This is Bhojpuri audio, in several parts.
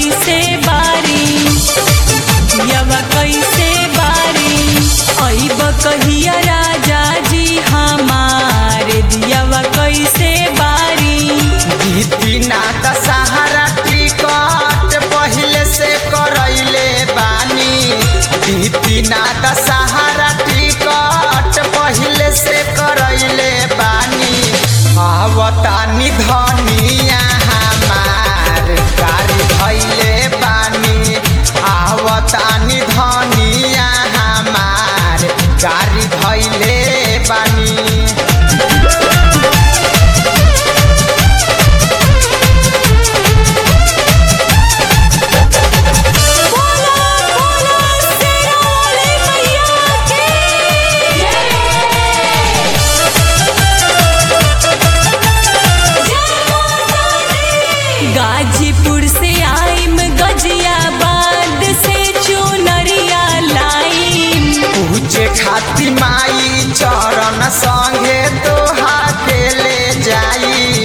कैसे बारी दियावा कैसे बारी अइब कहिया राजा जी हमार दियावा कैसे बारी बिना दशहरा टिकट पहिले से करैले बानी बिना दशहरा टिकट पहिले से करैले बानी आवतानी धनिया हमार गाड़ी धैले बानी आवतानी धनिया हमार गाड़ी धैले बानी बोला बोला शेरा वाले मैया के गाजीपुर से आइम गजियाबाद से चुनरिया लाइम पूजे खाती माई चरण संगे तोहा के ले जाई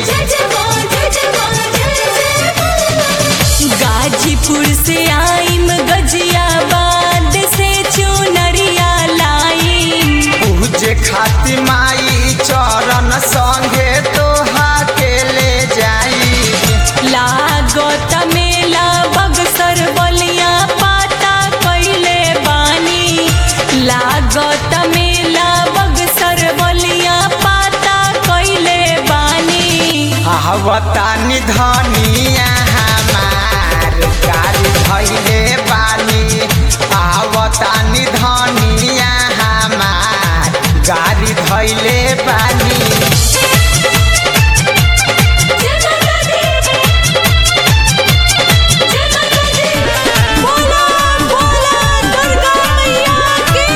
गाजीपुर से आइम गजियाबाद से चुनरिया लाइम पूजे खाती माई चरण संगे तोहा के ले जाई लागत मेला बगसर बलिया पाता कैले बानी लागत मेला बगसर बलिया पाता कैले बानी आवतानी धनिया हमार गाड़ी धैले बानी आवतानी धनिया हमार गाड़ी धैले बानी बोला बोला दुर्गा मैया के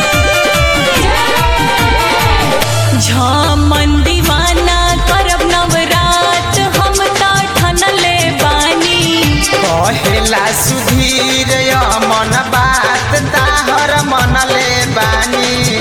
झमन दीवाना करब नवरात हम ता ठनले बानी कहेला सुधीर मन बात ताहर मनले बानी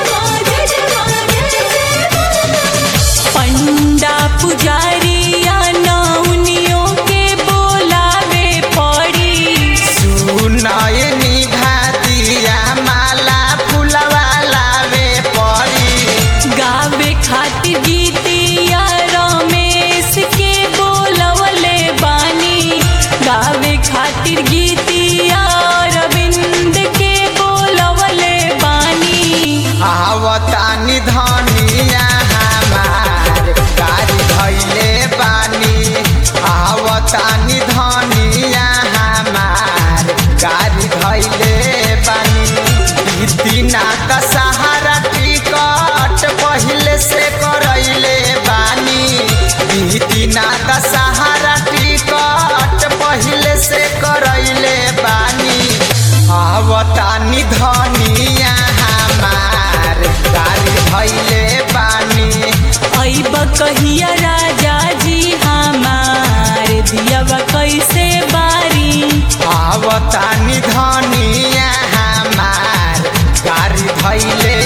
पंडा पुजारिया नौनियों के बोलावे पड़ी सुनयनी भातिया माला फुलवा लावे पड़ी गावे खातिर गीतिया रमेश के बोलवले बानी गावे खातिर गीतिया रविंद के बोलवले बानी आवतानी धनिया हमार गाड़ी धैले बानी आवतानी धनिया हमार गाड़ी धैले बानी बिना दशहरा टिकट पहिले से करैले बानी बिना दशहरा टिकट पहिले से करैले बानी आवतानी धनिया हमार गाड़ी धैले बानी अइब कहिया राजा जी हमार दियावा कैसे बारी आवतानी धनिया हमार गाड़ी धैले